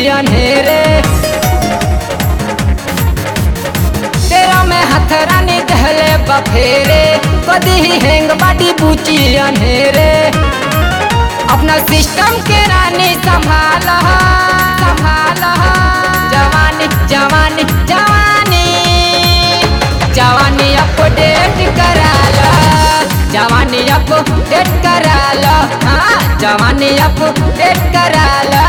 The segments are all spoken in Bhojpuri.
अंधेरे तेरा में हथरानी दहले बफेरे कदी ही हैंग बाटी बूची अंधेरे अपना सिस्टम के रानी संभाल संभाल जवानी जवानी जवानी जवानी अपडेट कराला जवानी अपडेट कराला हाँ जवानी अपडेट कराला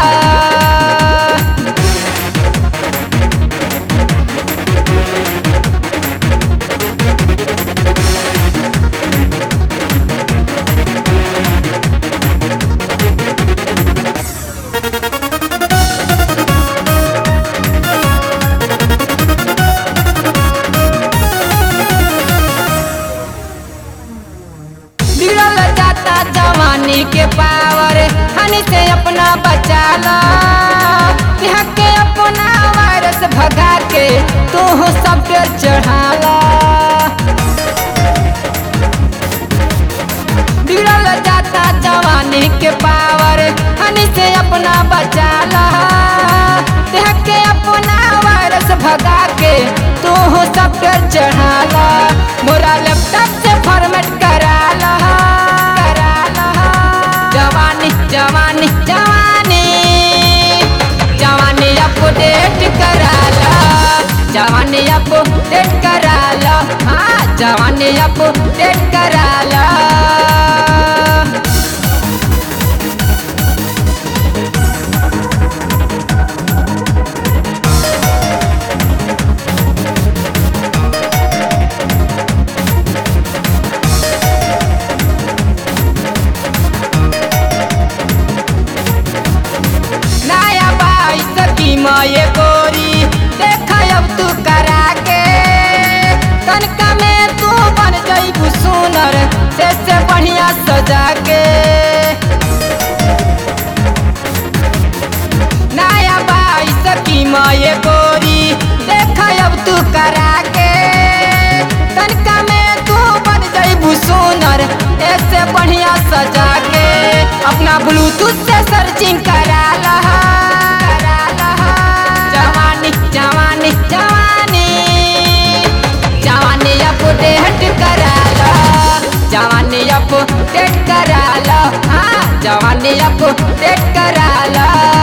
बिगड़ल जाता जवानी के पावर हनी से अपना बचा लो यहाँ के अपना वायरस भगा के तू हो सब पे चढ़ा लो बिगड़ल जाता जवानी के पावर हनी से अपना बचा लो यहाँ के अपना वायरस भगा के तू हो सब पे चढ़ा लो मोरा लैपटॉप से फॉर्मेट करा लो करा लो जवानी जवानी जवानी जवानी अपडेट करा लो जवानी अपडेट करा लो हाँ जवानी अपडेट करा लो नया बाईस की माये गोरी देखा अब तू करा के तनका में तू बन जईबू सुनर से से बढ़िया सजा के नया बाईस की माये गोरी देखा अब तू करा के तनका में तू बन जईबू सुनर ऐसे बढ़िया सजा के अपना ब्लूटूथ से सर्चिंग करा लहा करा लहा जवानी जवानी जवानी जवानी अपडेट करा लो जवानी अपडेट करा लो हाँ जवानी अपडेट करा लो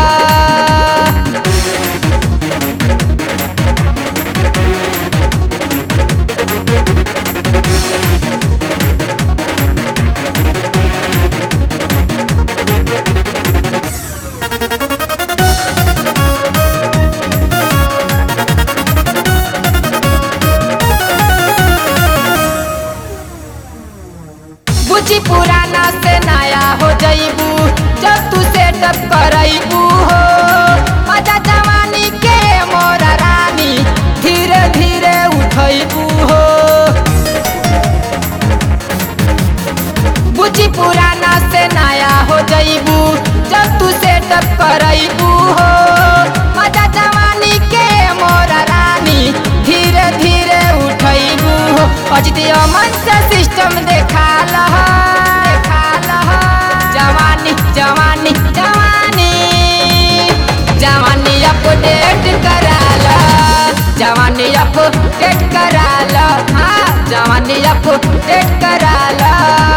बुझी पुराना से नया हो जईबू जब तू सेटअप करईबू हो मजा जवानी के मोरा रानी धीरे धीरे उठईबू हो बुझी पुराना से नया हो जईबू जब तू सेटअप करईबू हो मजा जवानी के मोरा रानी धीरे धीरे उठईबू हो अजित अमन से सिस्टम देखा लहा देखा लहा जवानी जवानी जवानी जवानी अपडेट करा लो जवानी अपडेट करा लो हाँ जवानी अपडेट करा लो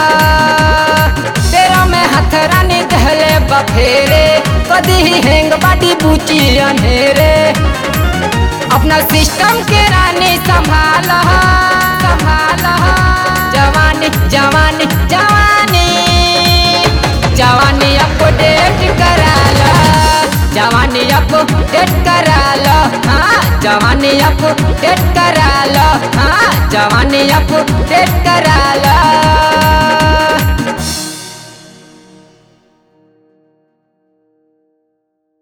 तेरा में हथरानी दहले बफेरे कदी ही हैंग बाटी बूची अंधेरे अपना सिस्टम के रानी संभाल संभाल जवानी जवानी जवानी जवानी अपडेट करा लो जवानी अपडेट करा लो हाँ जवानी अपडेट करा लो हाँ जवानी अपडेट करा लो